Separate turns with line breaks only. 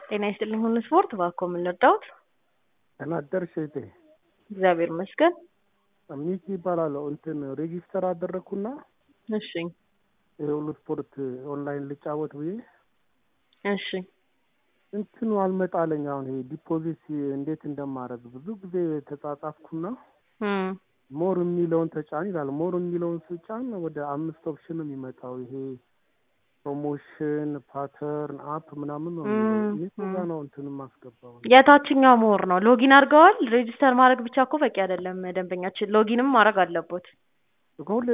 ጤና ይስጥልኝ ሁሉ ስፖርት እባክዎ ምን ልርዳዎት?
ደህና አደርሽ እህቴ።
እግዚአብሔር ይመስገን።
ሚኪ ይባላለሁ። እንትን ሬጂስተር አደረግኩና
እሺ
የሁሉ ስፖርት ኦንላይን ልጫወት ብዬ
እሺ
እንትኑ አልመጣለኝ። አሁን ይሄ ዲፖዚት እንዴት እንደማደርግ ብዙ ጊዜ ተጻጻፍኩና
እም
ሞር የሚለውን ተጫን ይላል። ሞር የሚለውን ስጫን ወደ አምስት ኦፕሽን ነው የሚመጣው። ይሄ ፕሮሞሽን፣ ፓተርን፣ አፕ ምናምን ነው የሚለው።
እም፣
የት ጋ ነው እንትን የማስገባው?
የታችኛው ምሁር ነው። ሎጊን አድርገዋል? ሬጂስተር ማድረግ ብቻ እኮ በቂ አይደለም። ደንበኛችን ሎጊንም ማድረግ አለቦት።
ሁሌ